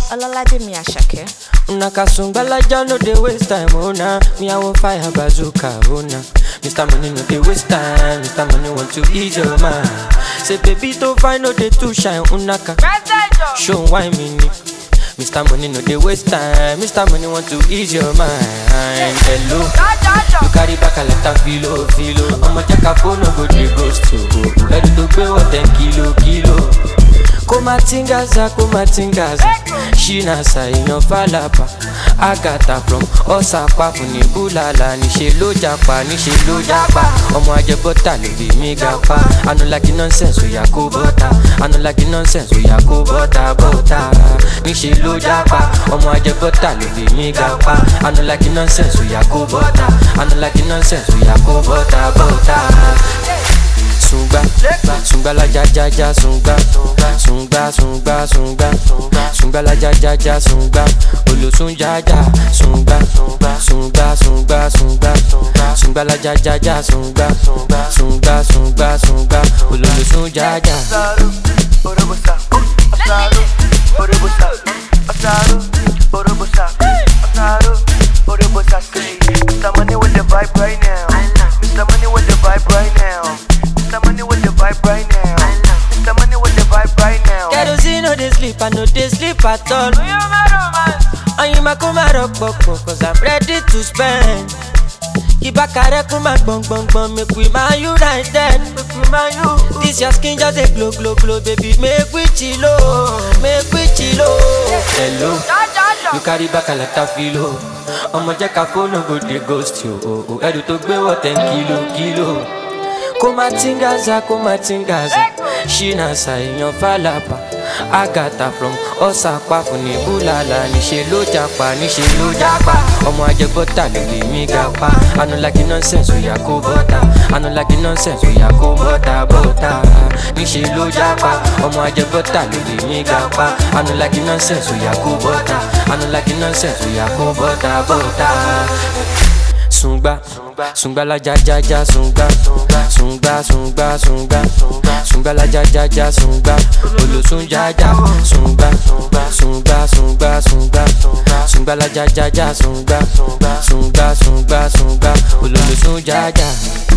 Olalaje Miyashake. Una kasungbalaja no dey waste time, oh nah. Me I want fire bazooka, oh nah. Mr. Money no dey waste time, Mr. Money want to ease your mind. Say baby to find no dey too shine, unaka. Show why me ni. Mr. Money no dey waste time, Mr. Money want to ease your mind. Hello, you carry back a lot of filo, filo. I'ma check a phone, no go dey ghost to. Ready to pay what ten kilo, kilo. kumatingaza kumatingaza ṣínàṣà èèyàn fàlàbà àgàtà from ọ̀sàpá fún ní búlàlà níṣẹ́ ló japa níṣẹ́ ló japa ọmọ ajẹbọ́tà ló bí mi ga pa anulagi nonsense oya kó bọ́tà anulagi nonsense oya kó bọ́tà bọ́tà níṣẹ́ ló japa ọmọ ajẹbọ́tà ló bí mi ga pa anulagi nonsense oya kó bọ́tà anulagi nonsense oya kó bọ́tà bọ́tà sungba sungba la ja ja ja sungba sungba sungba sungba sungba la ja ja ja sungba olosun ja ja sungba sungba sungba sungba sungba la ja ja ja sungba sungba sungba sungba ololosun ja ja. Asaru, Orobosa, Asaru, Orobosa, Asaru, Orobosa, Asaru, Orobosa. Say, Mr. Money with the vibe right now. Mr. Money with the vibe right now. Mr. Money with the vibe right now. Mr. Money with the vibe right now. kerosene no dey sleep i no dey sleep at all. oyinma kó má rọpòpò cause i'm ready to spend. ìbákarẹ́ kó má gbọ̀ngbọ̀ngbọ̀n make we man united. this your skin just dey glow glow glow baby make we chilo make we chilo. hello you carry back a lot of filo. ọmọ jẹ́ ká fóònù go dey ghost you o o ẹrù tó gbé wọ̀ ten kilo kilo. kó má tingaza kó má tingaza ṣínàṣà èèyàn fàlàbà àgàtà from ọ̀sàpá fún ní búlàlà níṣẹ́ ló japa níṣẹ́ ló japa ọmọ ajẹbọ́tà ló lè mí ga pa anulagi nonsense oya kó bọ́tà anulagi nonsense oya kó bọ́tà bọ́tà níṣẹ́ ló japa ọmọ ajẹbọ́tà ló lè mí ga pa anulagi nonsense oya kó bọ́tà anulagi nonsense oya kó bọ́tà bọ́tà sungba sungba la ja ja ja sungba sungba sungba sungba sungba la ja ja ja sungba olosun ja ja sungba sungba sungba sungba sungba la ja ja ja sungba sungba sungba sungba ololosun ja ja.